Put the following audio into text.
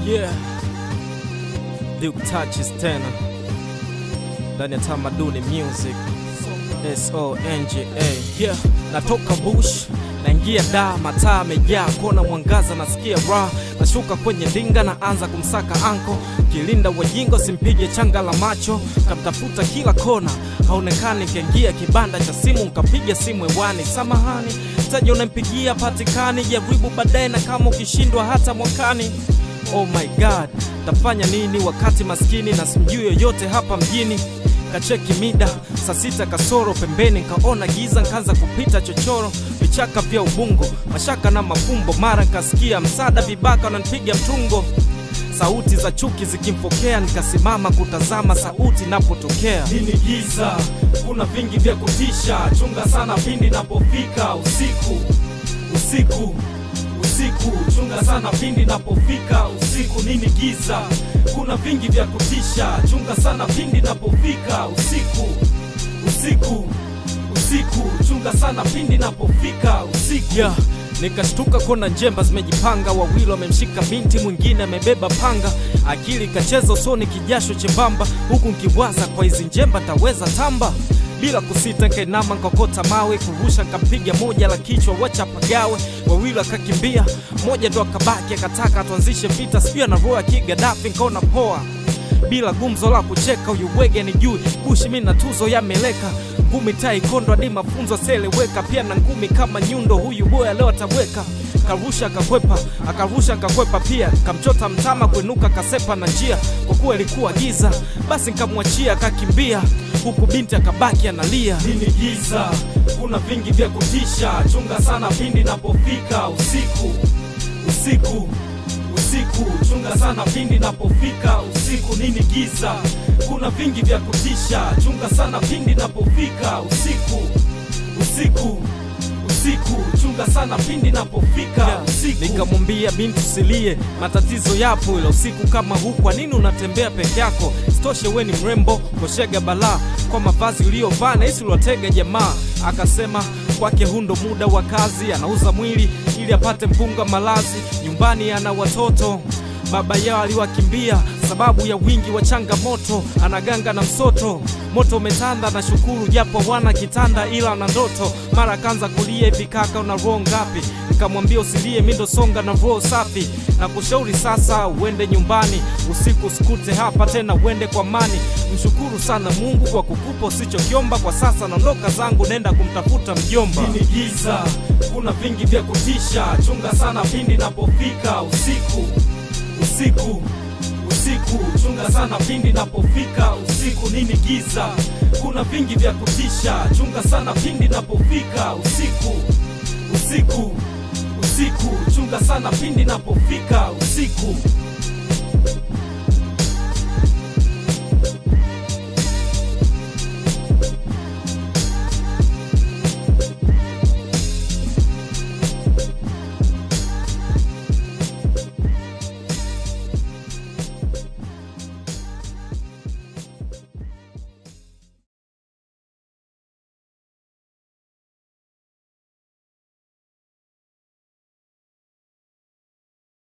Yeah. Duke touches tena ndani ya tamaduni music songa yeah. Natoka bush naingia da, mataa amejaa, kona mwangaza, nasikia raha, nashuka kwenye dinga, naanza kumsaka anko, kilinda wajingo, simpige changa la macho, kamtafuta kila kona, haonekani, kaingia kibanda cha simu, nkapiga simu hewani, samahani, mteja unampigia patikani, jaribu baadaye, na kama ukishindwa hata mwakani. Oh my god, tafanya nini wakati maskini na simjui yoyote hapa mjini? Kacheki mida saa sita kasoro pembeni, nkaona giza, nkaanza kupita chochoro, vichaka vya ubungo, mashaka na mafumbo, mara nkasikia msada, vibaka wananipiga mtungo, sauti za chuki zikimfokea, nikasimama kutazama sauti napotokea. Nini giza, kuna vingi vya kutisha, chunga sana pindi napofika usiku, usiku, usiku, chunga sana pindi napofika usiku. Nini giza, kuna vingi vya kutisha, chunga sana pindi napofika usiku, usiku, usiku, chunga sana pindi napofika usiku. yeah. Nikashtuka kona njemba zimejipanga, wawili wamemshika binti, mwingine amebeba panga. Akili kacheza usoni, kijasho chembamba, huku nkiwaza kwa hizi njemba taweza tamba. Bila kusita nkainama nkokota mawe, kurusha nkampiga moja la kichwa, wacha pagawe. Wawili akakimbia, mmoja ndo akabaki, akataka tuanzishe vita, sijui ana roho ya kigadafi, nkaona poa bila gumzo la kucheka, huyu bwege ni jui bushi, mi na tuzo yameleka ngumi tai kondo hadi mafunzo seleweka, pia na ngumi kama nyundo, huyu boya leo atabweka. Karusha kakwepa, akarusha kakwepa pia, kamchota mtama kuinuka kasepa na njia, kwa kuwa ilikuwa giza, basi nkamwachia akakimbia, huku binti akabaki analia. Nini giza, kuna vingi vya kutisha, chunga sana pindi napofika usiku, usiku, usiku, chunga sana pindi napofika usiku. Nini giza, kuna vingi vya kutisha, chunga sana pindi napofika usiku, usiku, usiku, chunga sana pindi napofika usiku. Nikamwambia binti usilie, matatizo yapo, ila usiku kama huu, kwa nini unatembea peke yako? Sitoshe we ni mrembo, koshega balaa kwa mavazi uliyovaa, na hisi uliwatega jamaa. Akasema kwake huu ndo muda wa kazi, anauza mwili ili apate mpunga malazi, nyumbani ana watoto baba yao aliwakimbia sababu ya wingi wa changamoto, anaganga na msoto. Moto umetanda na shukuru, japo wana kitanda ila na ndoto. Mara akaanza kulia hivi, kaka una roho ngapi? Nikamwambia usilie, mi ndo songa na roho safi, na kushauri sasa uende nyumbani usiku, usikute hapa tena, uende kwa amani. Mshukuru sana Mungu kwa kukupa usichokiomba. Kwa sasa naondoka zangu, nenda kumtafuta mjomba. Nini giza, kuna vingi vya kutisha, chunga sana pindi napofika usiku, usiku, usiku, chunga sana pindi napofika usiku. Nini giza, kuna vingi vya kutisha, chunga sana pindi napofika usiku, usiku, usiku, chunga sana pindi napofika usiku.